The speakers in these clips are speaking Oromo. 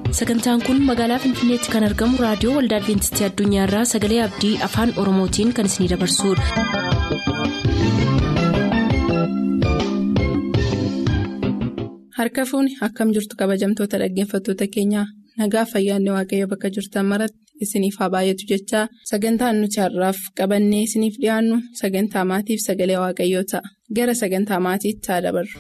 sagantaan kun magaalaa finfinneetti kan argamu raadiyoo waldaa adventistii addunyaarraa sagalee abdii afaan oromootiin kan isinidabarsudha. harka fuuni akkam jirtu kabajamtoota dhaggeeffattoota keenyaa nagaa fayyaanne waaqayyo bakka jirtan maratti isiniif haa baay'atu jechaa sagantaan nuti har'aaf qabannee isiniif dhiyaannu sagantaa maatiif sagalee waaqayyoo ta'a gara sagantaa maatiitti haa dabarru.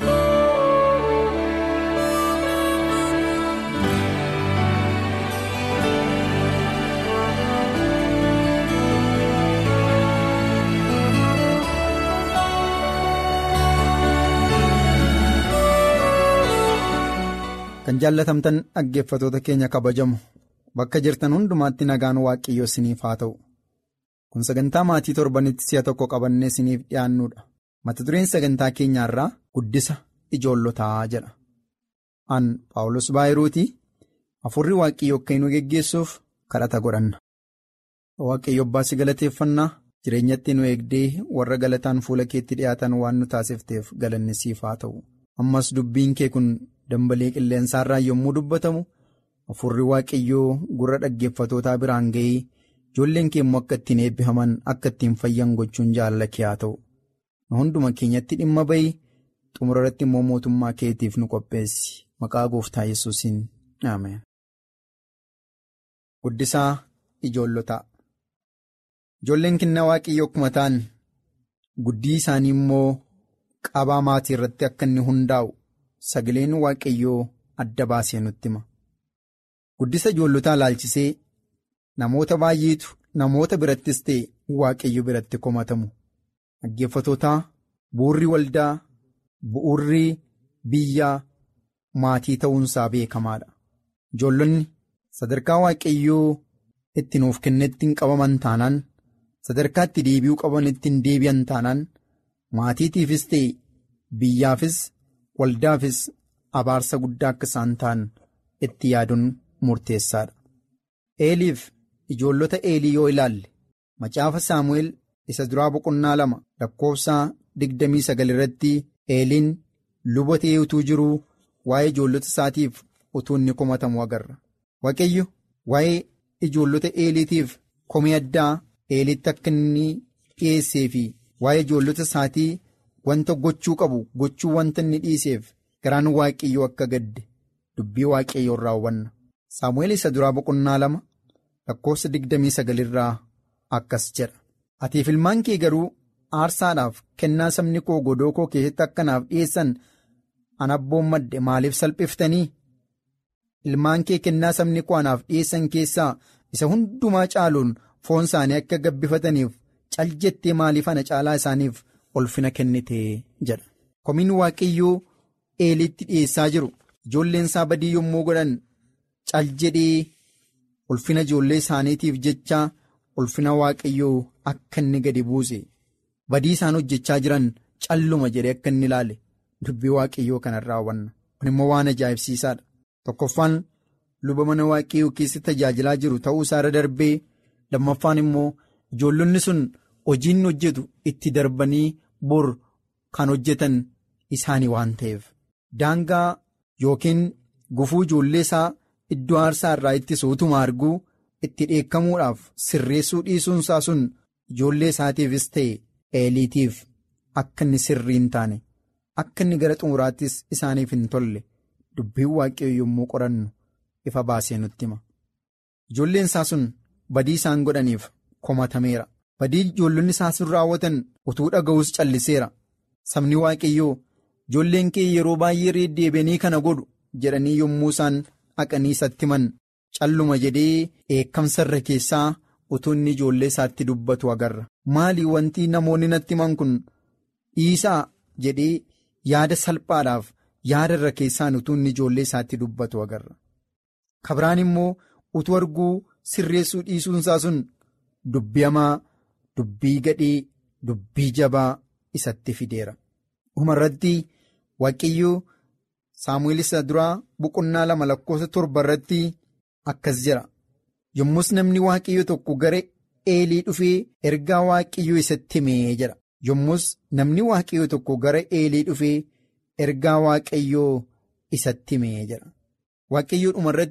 kan jaallatamtan dhaggeeffatoota keenya kabajamu bakka jirtan hundumaatti nagaan waaqayyoo isiniif haa ta'u kun sagantaa maatii torbanitti si'a tokko qabannee isiniif dhiyaannuudha mata dureen sagantaa keenyaarraa guddisa ijoollotaa jedha an paawulos baayiruutii hafuurri waaqayyoo akka nu geggeessuuf kadhata godhanna waaqayyo abbaa si galateeffannaa jireenyatti nu eegdee warra galataan fuula keetti dhiyaatan waan nu taasifteef galanni siif haa ta'u ammas dubbiin kee kun. dambalee qilleensaarraa yommuu dubbatamu hafuurri waaqayyoo gurra dhaggeeffatootaa biraan ga'ee ijoolleen keemmoo akka ittiin eebbifaman akka ittiin fayyan gochuun jaalala kee haa ta'u nu hunduma keenyatti dhimma bahi xumura irratti immoo mootummaa keetiif nu qopheessi maqaa gooftaa yesuusiin ameen. Guddisaa ijoollotaa ijoolleen kennaa waaqayyoo akkuma ta'an guddii isaanii immoo qabaa maatii irratti akka inni hundaa'u. Sagaleen waaqayyoo adda baasee nutti hima. Guddisa ijoollotaa ilaalchisee namoota baay'eetu namoota birattis ta'e waaqayyo biratti komatamu. Dhaggeeffatootaa bu'urri waldaa bu'urri biyyaa maatii ta'uunsaa beekamaadha. Ijoollonni sadarkaa waaqayyoo itti nuuf kennetti hin qabaman taanaan sadarkaa itti deebi'uu qaban ittiin deebi'an taanaan maatiitiifis ta'e biyyaafis. waldaafis abaarsa guddaa akka isaan ta'an itti yaaduun murteessaadha. Eeliif ijoollota eelii yoo ilaalle macaafa saamu'eel isa duraa boqonnaa lama lakkoofsaa digdamii sagal irratti eeliin luba ta'ee utuu jiruu waa'ee ijoollota isaatiif utuu inni komatamu agarra. Waaqayyo waa'ee ijoollota eeliitiif komii addaa eelitti akka inni dhiyeessee fi waa'ee ijoollota isaatii. Wanta gochuu qabu gochuu wanta inni dhiiseef garaan waaqayyoo akka gadde dubbii waaqayyoo irraa hubanna. Saamu'eel isa duraa boqonnaa lama lakkoofsa digdamii sagalirraa akkas jedha. Atiif ilmaan kee garuu aarsaadhaaf kennaa sabni koo godoo koo keessatti akkanaaf dhiyeessan an abboon madde maaliif salphiftanii? Ilmaan kee kennaa sabni koo anaaf dhiyeessan keessaa isa hundumaa caaluun foon isaanii akka gabbifataniif cal jettee maaliif ana caalaa isaaniif? Ulfina kennitee jedha. Komiin waaqayyoo eelitti dhiyeessaa jiru ijoolleen isaa badii yommuu godhan cal jedhee ulfina ijoollee isaaniitiif jecha ulfina waaqayyoo akka inni gadi buuse badii isaan hojjechaa jiran calluma jedhee akka inni ilaale dubbii waaqayyoo kanarraa hubanna. Kun immoo waan ajaa'ibsiisaadha. Tokkoffaan luba mana waaqayyoo keessatti tajaajilaa jiru ta'uu isaarra darbee lammaffaan immoo ijoollonni sun. Hojiin hojjetu itti darbanii bor kan hojjetan isaanii waan ta'eef daangaa yookiin gufuu ijoollee isaa iddoo aarsaa irraa ittisu utuma arguu itti dheekkamuudhaaf sirreessuu dhiisuunsaa sun ijoollee isaatiifis ta'e eeliitiif akka inni sirrii hin taane akka inni gara xumuraattis isaaniif hin tolle dubbiin waaqayyoo yommuu qorannu ifa baasee nutti hima ijoolleen isaa sun badii isaan godhaniif komatameera. badii ijoollonni isaa sun raawwatan utuu dhaga'us calliseera sabni waaqayyoo ijoolleen kee yeroo baay'ee deebi'anii kana godhu jedhanii yommuu isaan dhaqanii isatti himan calluma jedhee dheekkamsa irra keessaa utuu inni ijoollee isaatti dubbatu agarra maali wanti namoonni natti himan kun dhiisaa jedhee yaada salphaadhaaf yaada irra keessaan utuu inni ijoollee isaatti dubbatu agarra kabiraan immoo utuu arguu sirreessuu dhiisuunsaa sun dubbii hamaa. Dubbii gadhee dubbii jabaa isatti fideera. Dhumarratti waaqayyoo saamu'eel isa duraa boqonnaa lama lakkoofsa torba irratti akkas jira. Yommus namni waaqayyoo tokko gara eelii dhufee ergaa waaqayyoo isatti himee jira. Yommus namni waaqayyoo tokko gara eelii dhufee ergaa waaqayyoo isatti himee jira. Waaqayyoo dhumarratti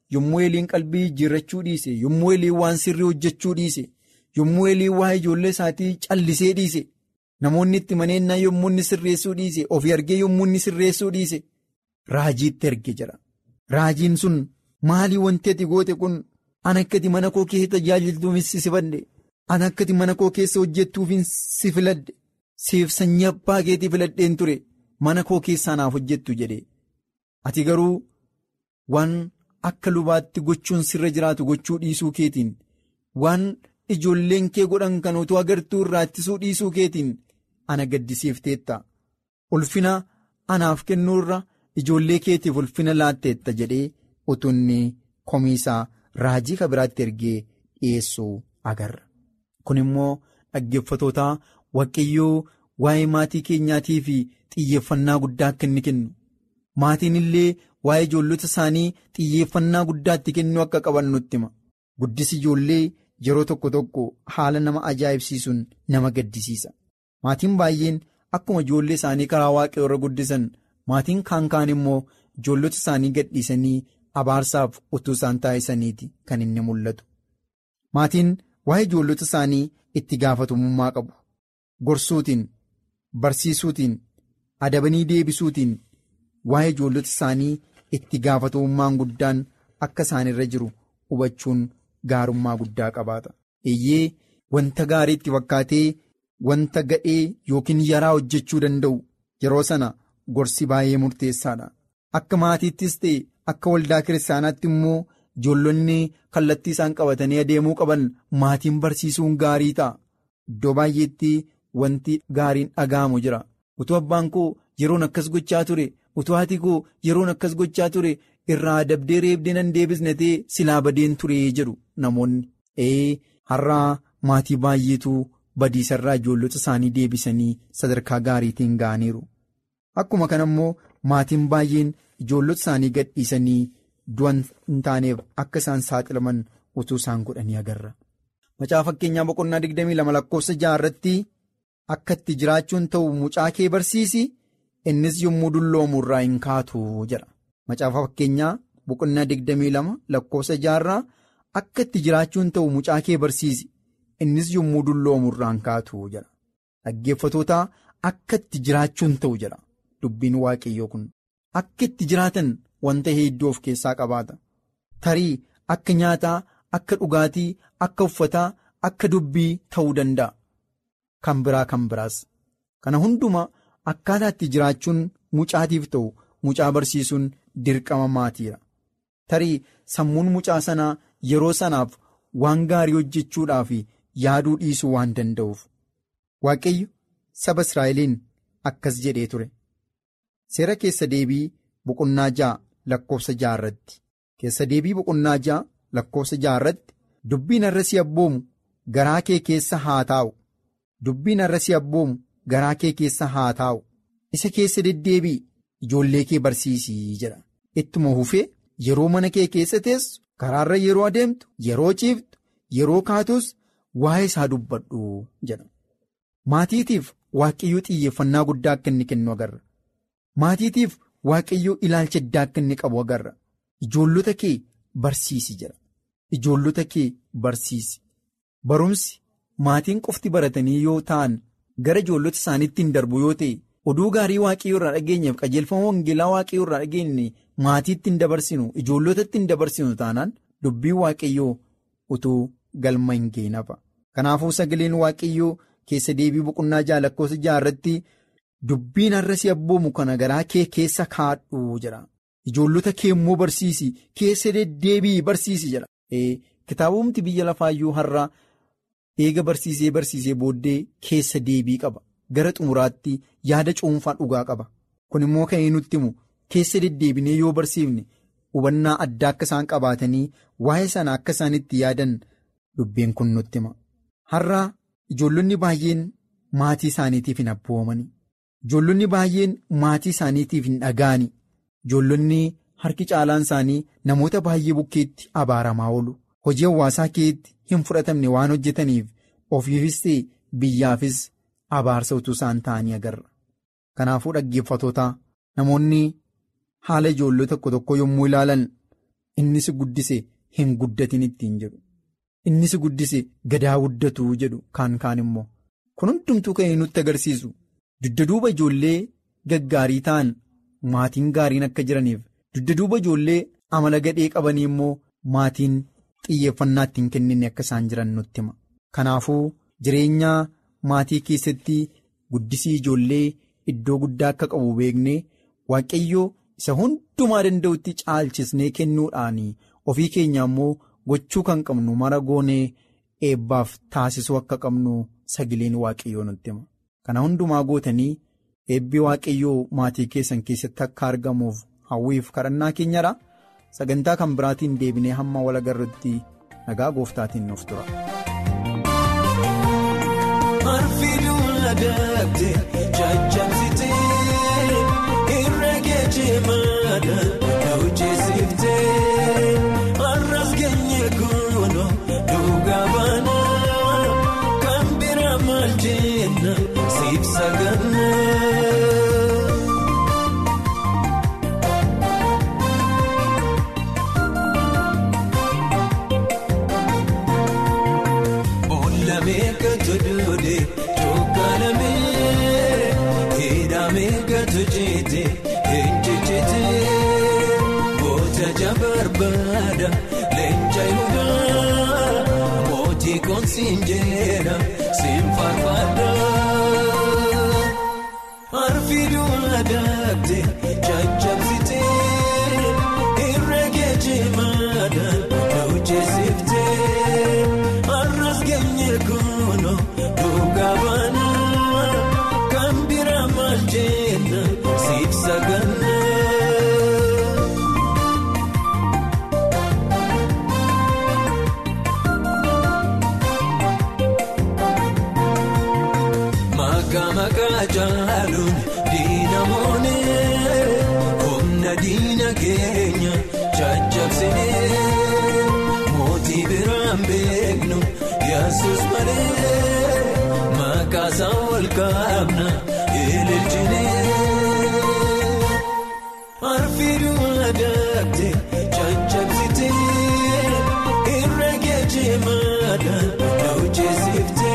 yommuu Eeliin qalbii jijjiirrachuu dhiise yommuu Eeliin waan sirrii hojjechuu dhiise yommuu Eeliin waa'ee ijoollee isaatii callisee dhiise namoonni itti maneennaa yommuu inni sirreessuu dhiise ofii argee yommuu inni sirreessuu dhiise raajiitti erge jira. Raajiin sun maalii wanti ati goote kun an akkati mana koo keessa tajaajiltuufis si fadhe an akkati mana koo keessa hojjettuufis si filadhe siif sanyii abbaa keetii filadheen ture mana koo keessaa naaf hojjettu jedhe ati garuu waan akka lubaatti gochuun sirra jiraatu gochuu dhiisuu keetiin waan ijoolleen kee godhan kan utuu agartuu irraa ittisuu dhiisuu keetiin ana gaddisiifteetta ulfina anaaf kennuurra ijoollee keetiif ulfina laatteetta jedhee utunni komiisaa raajii ka biraatti ergee dhiyeessuu agarra. Kun immoo dhaggeeffatootaa waaqayyoo waa'ee maatii keenyaatii fi xiyyeeffannaa guddaa akka inni kennu maatiin illee waa'ee ijoollota isaanii xiyyeeffannaa guddaatti kennuu akka qaban nutti hima. Guddisi ijoollee yeroo tokko tokko haala nama ajaa'ibsiisuun nama gaddisiisa. Maatiin baay'een akkuma ijoollee isaanii karaa waaqayyoo irra guddisan maatiin kaan kaan immoo ijoollota isaanii gadhiisanii abaarsaaf utuu isaan taasisaniiti kan inni mul'atu. Maatiin waa'ee ijoollota isaanii itti gaafatamummaa qabu. Gorsuutiin, barsiisuutiin, adabanii deebisuutiin waa'ee ijoollota isaanii itti gaafatamummaan guddaan akka isaanirra jiru hubachuun gaarummaa guddaa qabaata. Eeyyee wanta gaarii itti fakkaatee wanta gadhee yookiin yaraa hojjechuu danda'u yeroo sana gorsi baay'ee murteessaadha. Akka maatiittis ta'e akka waldaa kiristaanaatti immoo ijoollonni kallattii isaan qabatanii adeemuu qaban maatiin barsiisuun gaarii ta'a. Iddoo baay'eetti wanti gaariin dhaga'amu jira. Utuu abbaan koo yeroon akkas gochaa ture utuu haati koo yeroon akkas gochaa ture irraa dabdee reebdee nan deebisne ta'e silaa badeen ture jedhu namoonni. Ee har'aa maatii baay'eetu badiisarraa ijoollota isaanii deebisanii sadarkaa gaariitiin ga'aniiru. Akkuma kana immoo maatiin baay'een ijoollota isaanii gadhiisanii du'an hin taaneef akka isaan saaxilaman utuu isaan godhanii agarra. Macaa fakkeenyaa boqonnaa 22 lakkoofsa jaha irratti akka itti jiraachuun ta'u mucaa kee barsiisi innis yommuu dulloomu irraa hin kaatu jedha. Macaafa fakkeenyaa boqonnaa 22 lakkoofsa jaha irraa akka itti jiraachuun ta'u mucaa kee barsiisi innis yommuu dulloomu irraa hin kaatu jedha. Dhaggeeffatootaa akka itti jiraachuun ta'u jedha dubbiin waaqayyoo kun. Akka itti jiraatan wanta hedduu of keessaa qabaata. Tarii akka nyaataa, akka dhugaatii, akka uffataa, akka dubbii ta'uu danda'a. Kan biraa kan biraas. Kana hundumaa akkaataa itti jiraachuun mucaatiif ta'u mucaa barsiisuun dirqama maatiidha. Tarii sammuun mucaa sanaa yeroo sanaaf waan gaarii hojjechuudhaaf yaaduu dhiisuu waan danda'uuf. Waaqayyo saba Israa'eliin akkas jedhee ture. Seera keessa deebii boqonnaa ja'a lakkoofsa ja'a irratti keessa deebii boqonnaa ja'a lakkoofsa ja'a irratti dubbiin har'a si abboomu garaa kee keessa haa taa'u dubbiin har'a si abboomu garaa kee keessa haa taa'u isa keessa deddeebii ijoollee kee barsiisii jedha ittuma hufee yeroo mana kee keessa teessu karaarra yeroo adeemtu yeroo ciiftu yeroo kaatus waa'ee isaa dubbadhu jedha maatiitiif waaqayyoo xiyyeeffannaa guddaa akka inni kennu agarra. Maatiitiif waaqayyoo ilaalcha addaa akka inni qabu agarra. Ijoollota kee barsiisi jedha. Ijoollota kee barsiisi. Barumsi maatiin qofti baratanii yoo ta'an gara ijoollota isaaniitti hin darbu yoo ta'e oduu gaarii waaqayyoo irraa dhageenyeef qajeelfama wangeelaa waaqayyoo irraa dhageenye maatiitti hin dabarsinu ijoollotatti hin dabarsinu taanaan dubbiin waaqayyoo utuu galma hin geenafa. Kanaafuu sagaleen waaqayyoo keessa deebii boqonnaa ja'a lakkoofsa ja'a irratti. Dubbiin har'a si abboomu kana garaa kee keessa kaadhu jedha. Ijoollota kee immoo barsiisi keessa deddeebii barsiisi jedha. Kitaabumti biyya lafaayyuu har'a eega barsiisee barsiisee booddee keessa deebii qaba. Gara xumuraatti yaada cuunfaa dhugaa qaba. Kun immoo kan inni nutti himu keessa deddeebinee yoo barsiifne hubannaa addaa akka isaan qabaatanii waa'ee sana akka isaan itti yaadan dubbiin kun nutti hima. Har'a ijoollonni baay'een maatii isaaniitiif hin abboomani. Ijoollonni baay'een maatii isaaniitiif hin dhaga'ani. Ijoollonni harki caalaan isaanii namoota baay'ee bukkeetti abaaramaa oolu. Hojii hawaasaa keetti hin fudhatamne waan hojjetaniif ofiifis ta'e biyyaafis abaarsa utuu isaan ta'anii agarra. Kanaafuu dhaggeeffatootaa namoonni haala ijoollota tokko tokko yommuu ilaalan inni si guddise hin guddatin ittiin jedhu inni si guddise gadaa guddatuu jedhu kaan kaan immoo kun hundumtuu kan nutti agarsiisu dugda duuba ijoollee gaggaarii ta'an maatiin gaariin akka jiraniif dugda duuba ijoollee amala gadhee qabanii immoo maatiin xiyyeeffannaa ittiin kennine akka isaan jiran nutti hima kanaafuu jireenya maatii keessatti guddisii ijoollee iddoo guddaa akka qabu beeknee waaqayyoo isa hundumaa danda'utti caalchisnee kennuudhaan ofii keenya immoo gochuu kan qabnu mara goonee eebbaaf taasisuu akka qabnu sagaleen waaqayyoo nutti hima kana hundumaa gootanii eebbi waaqayyoo maatii keessan keessatti akka argamuuf hawwiif kadhannaa keenyadha sagantaa kan biraatiin deebinee hamma wal agarrutti nagaa gooftaatiin nuuf tura. Sinjeera sinfaarfaadha arfiiduu adaabte caccabsite irra geejimaadha hojjeesifte arras geenye kuno dhugaa baana kan bira maal jenna siif saganna. Jaaluun diinamoonni humna diina keenya caccabsine mootii biraan beeknu yesus malee maqaasaa ol kaabna ililchine arfiiduu adaabte caccabsite irra geejimaadha hojjeesifte.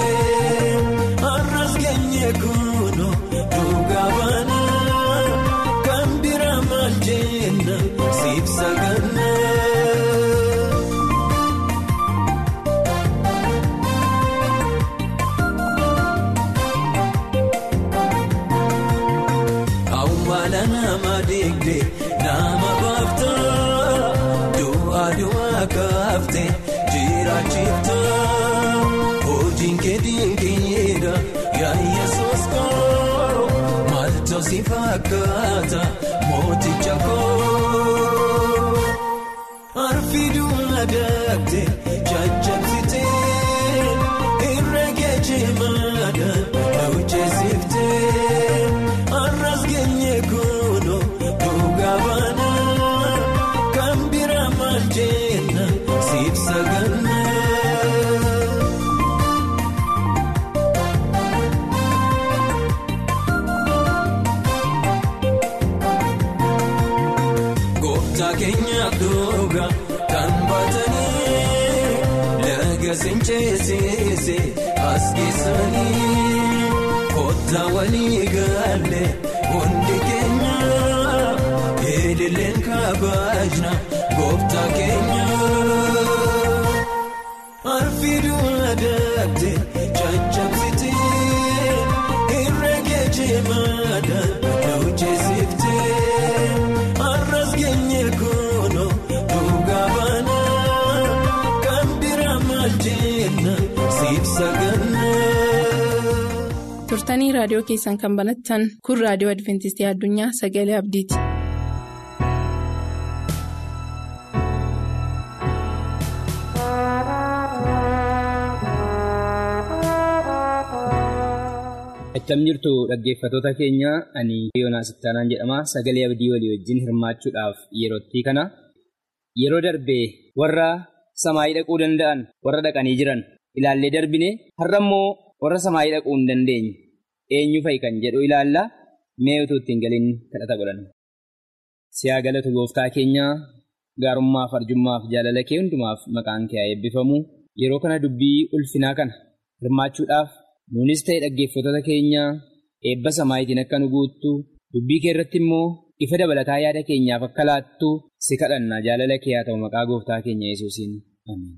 Kuno dhugaa baana kan bira maal jenna siif saganna. Awwaala nama deegde nama baafta du'a du'a kaafte jiraachifta hojiin keetiin keeda. Yesus koo maaltu si fakkaata mooticha koo arfiiduu adaabte caccabsite irra geejimaadha hojjeesifte arras geenye kuno dhugaa baana kan bira maal jenna siif saganna. Keenyaaf dhugaa kan baatanii laga sincheessise as keessanii kottaa walii galee hundi keenya eelileen kabaajna gooftaa keenya. Arfiiduu adaabte caccabsite irra geejimaadha hojjeesifte. Kuno dhugaa baana kan bira maal jenna siif saganna. turtanii raadiyoo keessan kan banattan kun raadiyoo adventistii addunyaa sagalee abdiiti. Akkam jirtu dhaggeeffatoota keenya ani Yoonaas Ittaanaan jedhama sagalee abdii walii wajjin hirmaachuudhaaf yerootti kana yeroo darbee warra samaayii dhaquu danda'an warra dhaqanii jiran ilaallee darbine har'a immoo warra samaayii dhaquu hin dandeenye eenyu fa'i kan jedhu ilaalla mee utuu ittiin galiin kadhata godhanna. Siyaa galatu gooftaa keenya gaarummaaf arjummaaf jaalala kee hundumaaf maqaan kee haa eebbifamu yeroo kana dubbii ulfinaa kana hirmaachuudhaaf nuunis ta'e dhaggeeffattoota keenya eebba samaayitiin akka nu guuttu dubbii kee irratti immoo ifa dabalataa yaada keenyaaf akka laattu si kadhanna jaalala kee haa ta'u maqaa gooftaa keenya yesuusiin ameen.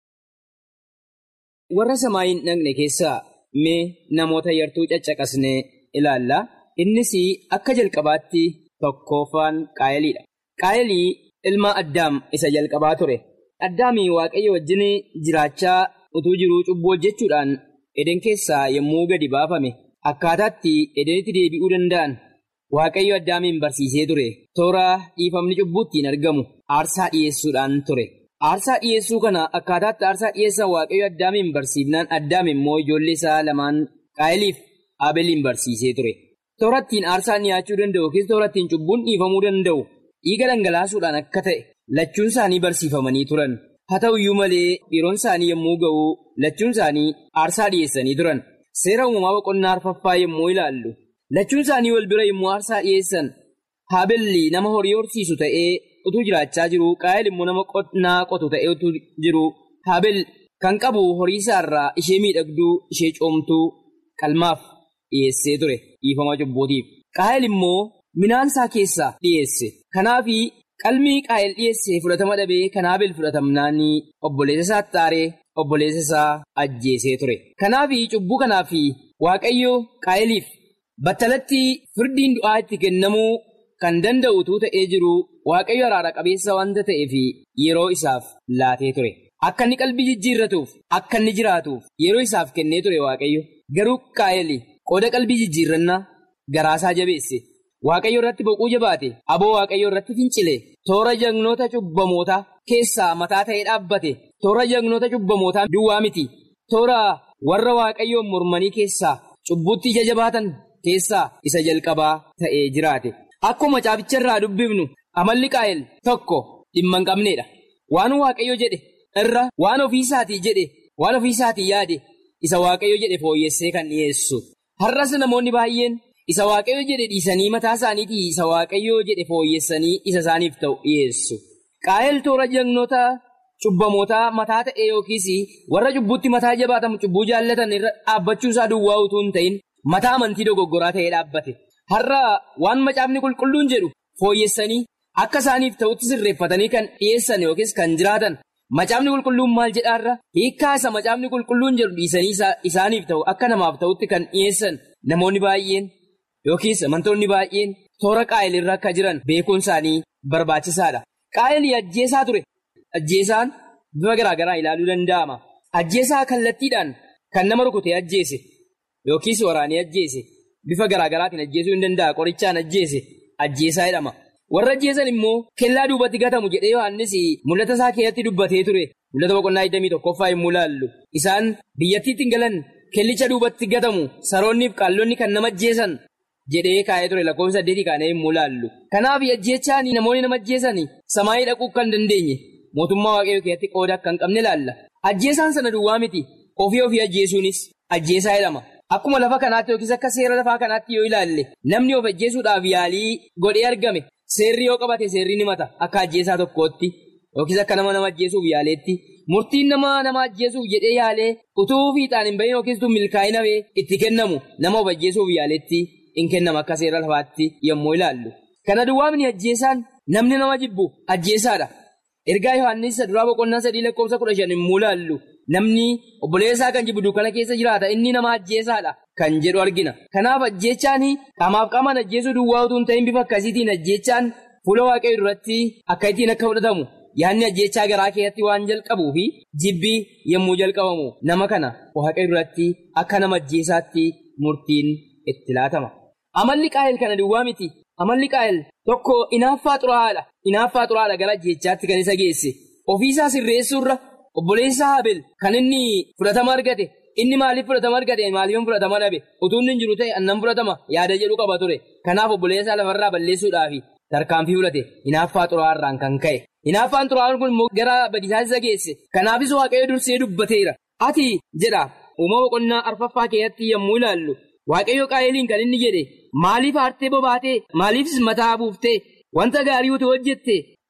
warra samaayiin dhaqne keessaa mee namoota yartuu caccaqasnee ilaalla innis akka jalqabaatti tokkoffaan qaayiliidha qaayilii ilma addaam isa jalqabaa ture addaamii waaqayyo wajjin jiraachaa utuu jiruu cubbuu hojjechuudhaan eden keessaa yommuu gadi baafame akkaataatti edenitti deebi'uu danda'an waaqayyo addaamiin barsiisee ture toora dhiifamni cubbuuttiin argamu aarsaa dhiyeessuudhaan ture. aarsaa dhiyeessuu kana akkaataatti aarsaa dhiyeessan waaqayyo addaamiin barsiifnaan addaam immoo ijoollee isaa lamaan qaayiliif abeliin barsiisee ture toorattiin aarsaan dhiyaachuu danda'u yookiin toorattiin cubbuun dhiifamuu danda'u dhiiga dhangalaasuudhaan akka ta'e lachuun isaanii barsiifamanii turan haa ta'u iyyuu malee yeroon isaanii yommuu ga'u lachuun isaanii aarsaa dhiyeessanii turan seera uumamaa boqonnaa arfaffaa yommuu ilaallu lachuun isaanii wal bira yommuu aarsaa dhiyeessan haabelli nama horii horsiisu ta'ee. utuu jiraachaa jiru qaayil immoo nama qonnaa qotu ta'ee utuu jiru haabel kan qabu horii isaarraa ishee miidhagduu ishee coomtuu qalmaaf dhiyeessee ture dhiifama cubbuutiif qaayil immoo midhaan isaa keessaa dhiyeesse kanaafi qalmii qaayil dhiyeesse fudhatama dhabee kan haabel fudhatamnaanii obboleessa isaa taaree obboleessa isaa ajjeesee ture kanaafi cubbuu kanaafi waaqayyo qaayiliif battalatti firdiin du'aa itti kennamuu kan danda'utu ta'ee jiru waaqayyo araara qabeessa wanta ta'eef yeroo isaaf laatee ture akka inni qalbii jijjiirratuuf akka inni jiraatuuf yeroo isaaf kennee ture waaqayyo garuu qaayil qooda qalbii jijjiirrannaa garaasaa jabeesse waaqayyo irratti boquu jabaate aboo waaqayyo irratti fincile toora jagnoota cubbamoota keessaa mataa ta'ee dhaabbate toora jagnoota cubbamootaa duwwaa miti toora warra waaqayyoon mormanii keessaa cubbuutti ija jabaatan keessaa isa jalqabaa ta'ee jiraate. Akkuma caaficha irraa dubbifnu amalli qaayil tokko dhimma hin qabneedha. Waan waaqayyo jedhe irra waan ofiisaatii jedhe waan ofiisaatii yaade isa waaqayyo jedhe fooyyessee kan dhiyeessu. Har'as namoonni baay'een isa waaqayyo jedhe dhiisanii mataa isaaniitii isa waaqayyo jedhe fooyyessanii isa isaaniif ta'u dhiyeessu. Qaayil toora jagnoota cubbamootaa mataa ta'e yookiis warra cubbuutti mataa jabaatamu cubbuu jaallatan irra dhaabbachuu isaa duwwaa utuu hin ta'in mataa amantii dogoggoraa ta'ee dhaabbate. Har'a waan macaafni qulqulluun jedhu fooyyessanii akka isaaniif ta'utti sirreeffatanii kan dhiyeessan yookiis kan jiraatan macaafni qulqulluun maal jedhaarra hiikkaa isa macaafni qulqulluun jedhu dhiisanii isaaniif ta'u akka namaaf ta'utti kan dhiyeessan namoonni baay'een yookiis amantoonni baay'een toora qaayilirra akka jiran beekuun isaanii barbaachisaadha. Qaayilii ajjeesaa ture. Ajjeesaan bifa garaa garaa ilaaluu danda'ama. Ajjeesaa kallattiidhaan kan nama rukutee ajjeese yookiis waraanee ajjeese. Bifa garaa garaatiin ajjeesuu hin danda'a. Qorichaan ajjeese ajjeesaa jedhama. Warra ajjeesan immoo kellaa duubatti gatamu jedhee Yohaannis mul'ata isaa keessatti dubbatee ture. Mul'ata boqonnaa 21ffaa yommuu ilaallu. Isaan biyyattiitti hin galan kellicha duubatti gatamu saroonniif qaallonni kan nama ajjeesan jedhee kaa'ee ture lakkoofsa saddeetii kaanee yommuu ilaallu. Kanaaf ajjeechaan namoonni nama ajjeesan samaayii dhaquu kan dandeenye mootummaa waaqayyoo keessatti qooda akka hin qabne ilaalla. Ajjeesaan sana duwwaa miti. Ofii ofii ajjeesuunis ajjeesaa jedhama. Akkuma lafa kanaatti yookiis akka seera lafaa kanaatti yoo ilaalle namni of ajjeesuudhaaf yaalii godhee argame seerri yoo qabate seerri ni mata akka ajjeesaa tokkootti yookiis akka nama nama ajjeesuuf yaaleetti murtiin nama nama ajjeesuuf jedhee yaalee utuu fiixaan hin bahin yookiis milkaa'ina itti kennamu nama of ajjeesuuf yaaletti hin kennama akka seera lafaatti yommuu ilaallu. Kana duwwaamni ajjeesaan namni nama jibbu ajjeesaadha. Ergaa Yohaannis duraa boqonnaa sadii lakkoofsa kudha shan yommuu ilaallu. Namni obboleessaa kan jibbu dukkana keessa jiraata inni nama ajjeesaadha kan jedhu argina. Kanaaf ajjeechaan qaamaaf qaamaan ajjeesuu duwwaa utuu hin ta'in bifa akkasiitiin ajjeechaan fuula waaqayyoo duratti akka ittiin akka fudhatamu yaadni ajjeechaa garaa keessatti waan jalqabuu fi jibbii yommuu jalqabamu nama kana waaqayyoo duratti akka nama ajjeesaatti murtiin itti laatama. Amalli qaayil kana duwwaa miti. Amalli qaayil tokko inaaffaa xuraa'aadha. Inaaffaa xuraa'aadha gara ajjeechaatti kan isa geesse. Ofiisaa sirreessuurra. Obboleessa Habel kan inni fudhatama argate inni maaliif fudhatama argate maaliif fudhatama dhabe utuu inni jiru ta'e annan fudhatama yaada jedhu qaba ture kanaaf obboleessa lafarraa balleessuudhaaf tarkaanfii fudhate hinaaffaa xuraa'aarraan kan ka'e hinaaffaan xuraa'aan kun immoo gara badiisaa isa geesse kanaafis waaqayyo dursee dubbateera ati jedha uumama boqonnaa arfaffaa keessatti yommuu ilaallu waaqayyo qaayiliin kan inni jedhe maaliif aartee bobaatee maaliifis mataa buuftee wanta gaarii utuu hojjette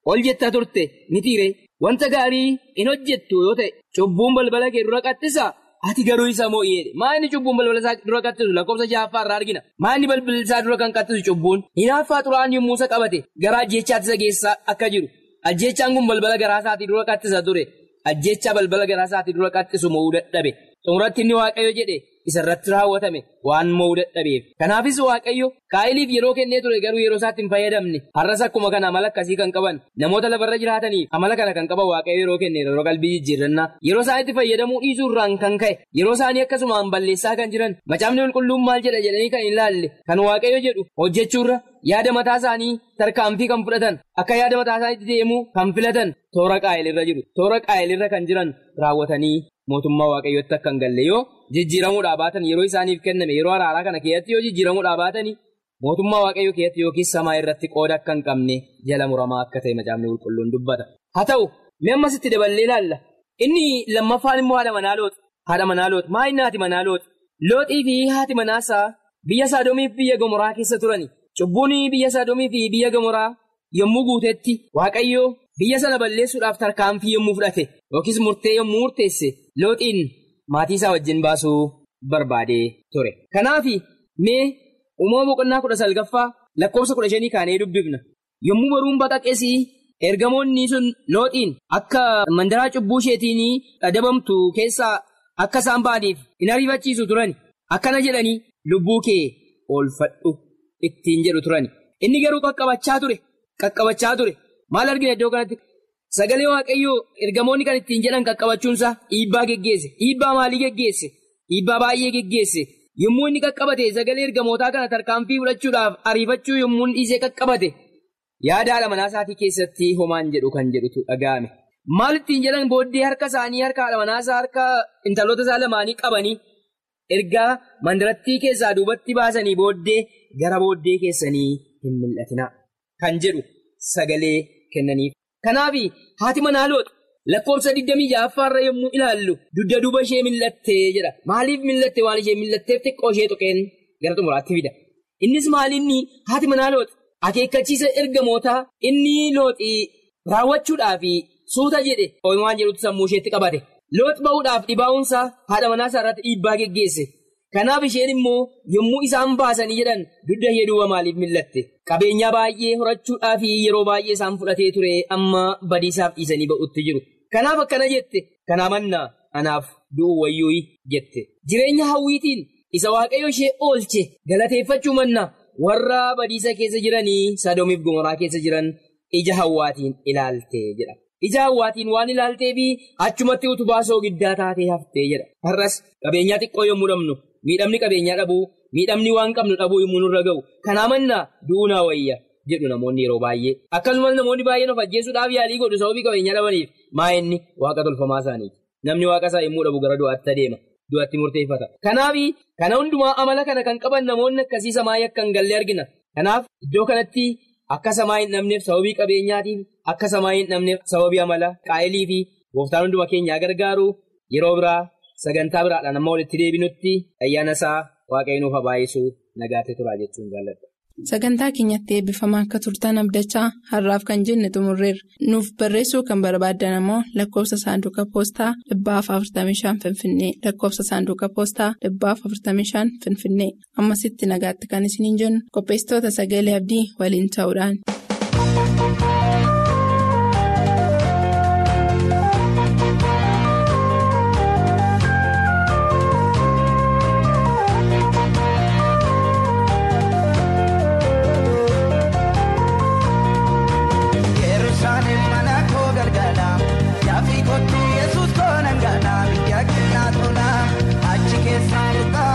ol jettaa turte ni tiire wanta gaarii hin hojjettu yoo ta'e cubbuun balbala kee dura qaxxisa ati garuu isa moo'eedha maa inni cubbuun balbala isaa dura qaxxisu lakkoofsa ja'affaa irraa argina maa inni balbala isaa dura kan qaxxisu cubbuun hinaaffaa xuraa'aan yommuu isa qabate gara ajjeechaatti isa geessaa akka jiru ajjeechaan kun balbala garaa isaatii dura qaxxisa ture ajjeechaa balbala garaa isaatii dura qaxxisu mo'uu dadhabe xumuratti inni waaqayyo jedhe isarratti raawwatame waan mo'uu dadhabeef kanaafis waaqayyo kaa'iliif yeroo kennee ture garuu yeroo isaatti hin fayyadamne har'as akkuma kana amala akkasii kan qaban namoota lafarra jiraataniif amala kana kan qaban waaqayyo yeroo kenne yeroo qalbii jijjiirannaa yeroo isaanitti fayyadamuu dhiisuu irraan kan ka'e yeroo isaanii akkasumaan balleessaa kan jiran macaafni qulqulluun maal jedha jedhanii kan hin laalle kan waaqayyo jedhu hojjechuurra yaada mataa isaanii tarkaanfii kan fudhatan akka yaada mataa isaaniitti deemuu kan filatan toora qaa'elirra jiru toora qaa'elirra kan jiran raawwatanii mootummaa waaqayyootti akka hin galle yoo jijjiiramuudhaa baatan yeroo isaaniif kenname yeroo araaraa kana keessatti yoo jijjiiramuudhaa baatanii mootummaa waaqayyoo keessatti yookiin samaa irratti qooda akka hin qabne jala muramaa akka ta'e macaafni qulqulluun dubbata. haa ta'u mee ammasitti daballee ilaalla inni lammaffaan immoo haadha manaa looti haadha manaa looti maa inni haati manaa looti looxii fi haati manaasaa biyya saadomiif biyya gomoraa keessa turani cubbuun biyya saadomii fi biyya gomoraa yommuu guutetti waaqayyoo biyya sana balleessuudhaaf tarkaanfii yommuu fudhate yookiis murtee yommuu murteesse looxiin maatii isaa wajjin baasuu barbaadee ture. Kanaaf mee uumama boqonnaa kudha salgaffaa lakkoofsa kudha shanii kaanee dubbifna. Yommuu baruun baqaqeesii ergamoonni sun looxiin akka mandaraa cubbuu isheetiin adabamtu keessaa akka isaan ba'aniif hin ariifachiisu turani. Akkana jedhanii lubbuu kee oolfadhu ittiin jedhu turani. Inni garuu qaqqabachaa ture. Qaqqabachaa ture. Maal argina iddoo kanatti? Sagalee Waaqayyoo ergamoonni kan ittiin jedhan qaqqabachuunsaa dhiibbaa geggeesse. Dhiibbaa maalii geggeesse? Dhiibbaa baay'ee geggeesse. Yommuu inni qaqqabate sagalee ergamootaa kana tarkaanfii fudhachuudhaaf ariifachuu yommuu inni dhiisee qaqqabate yaada haadha manaa isaatii keessatti homaan jedhu kan jedhutu dhaga'ame. Maal ittiin jedhan booddee harka isaanii harka haadha manaasaa harka intaloota isaa lamaanii qabanii ergaa mandarattii keessaa duubatti baasanii booddee gara booddee keessanii hin mil'atina kan jedhu sagalee kennaniif. Kanaaf haati manaa loota lakkoofsa 26 irra yommuu ilaallu dugda duuba ishee mil'attee jedha. Maaliif mil'atte waan ishee mil'atteef xiqqoo ishee tuqeen gara xumuraatti fida. Innis maalinni haati manaa loota akeekkachiisa ergamootaa inni looxii raawwachuudhaaf suuta jedhe waan jedhutti sammuu isheetti qabate. Loox ba'uudhaaf dhibaa'uunsaa haadha manaa isaa irratti dhiibbaa geggeesse. Kanaaf isheen immoo yommuu isaan baasanii jedhan dugda ishee duuba maaliif mil'atte? Qabeenyaa baay'ee horachuudhaaf yeroo baay'ee isaan fudhatee ture amma badiisaaf dhiisanii ba'utti jiru. Kanaaf akkana jette kanaa mannaa anaaf du'u wayyuu jette. Jireenya hawwiitiin isa waaqayyo ishee oolche galateeffachuu mannaa warra badiisa keessa jiranii sadoomiif gomoraa keessa jiran ija hawwaatiin ilaalte jedha. Ija hawwaatiin waan ilaaltee fi achumatti utubaa soogiddaa taatee haftee jedha. Har'as qabeenyaa xiqqoo yommuu dhabnu miidhamni qabeenyaa dhabuu miidhamni waan qabnu dhabuu yommuu nurra ga'u kanaa mannaa du'uu naa wayya jedhu namoonni yeroo baay'ee. Akkasumas namoonni baay'een of ajjeesuudhaaf yaalii godhu sababii qabeenyaa dhabaniif maa inni waaqa tolfamaa isaaniiti. Namni waaqa isaa yommuu dhabu gara du'aatti adeema. Du'aatti murteeffata. Kanaaf kana hundumaa amala kana kan qaban namoonni akkasii samaayii akka hin galle argina. Kanaaf iddoo kanatti. Akka samaa hin dhabneef sababii qabeenyaatiin akka samaa hin dhabneef sababii amala qaa'elii fi gooftaan hunduma keenyaa gargaaru yeroo biraa sagantaa biraadhaan amma walitti deebinutti ayyaana isaa waaqayyoon nuuf baay'isuu nagaatti turaa jechuun jaalladha. Sagantaa keenyatti eebbifamaa akka turtan abdachaa har'aaf kan jenne xumurreerra. Nuuf barreessuu kan barbaaddan ammoo lakkoofsa saanduqa poostaa dhibbaaf 45 Finfinnee lakkoofsa saanduqa poostaa dhibbaaf 45 Finfinnee ammasitti nagaatti kan isiniin jennu qopheessitoota sagalee abdii waliin ta'uudhaan.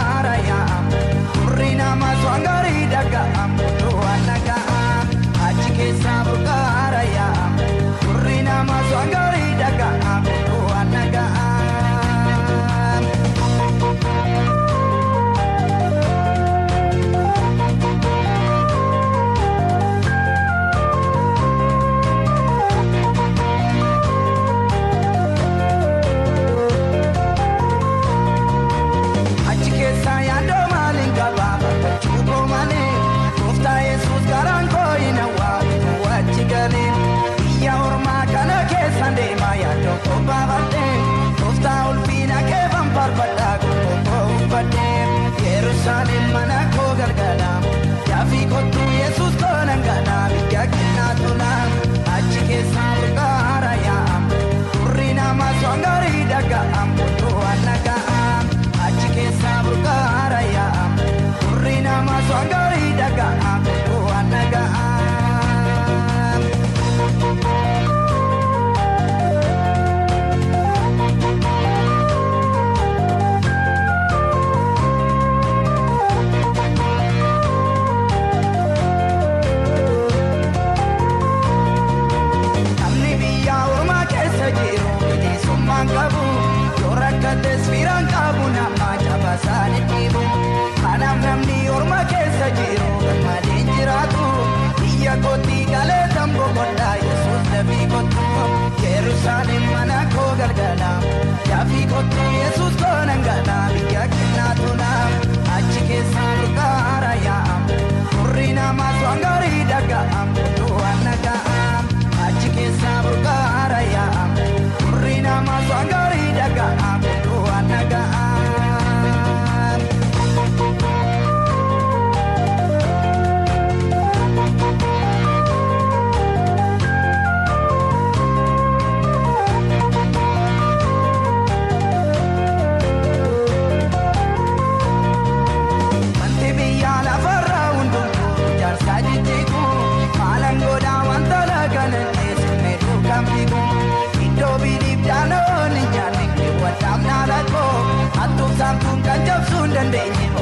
Achi dandeenye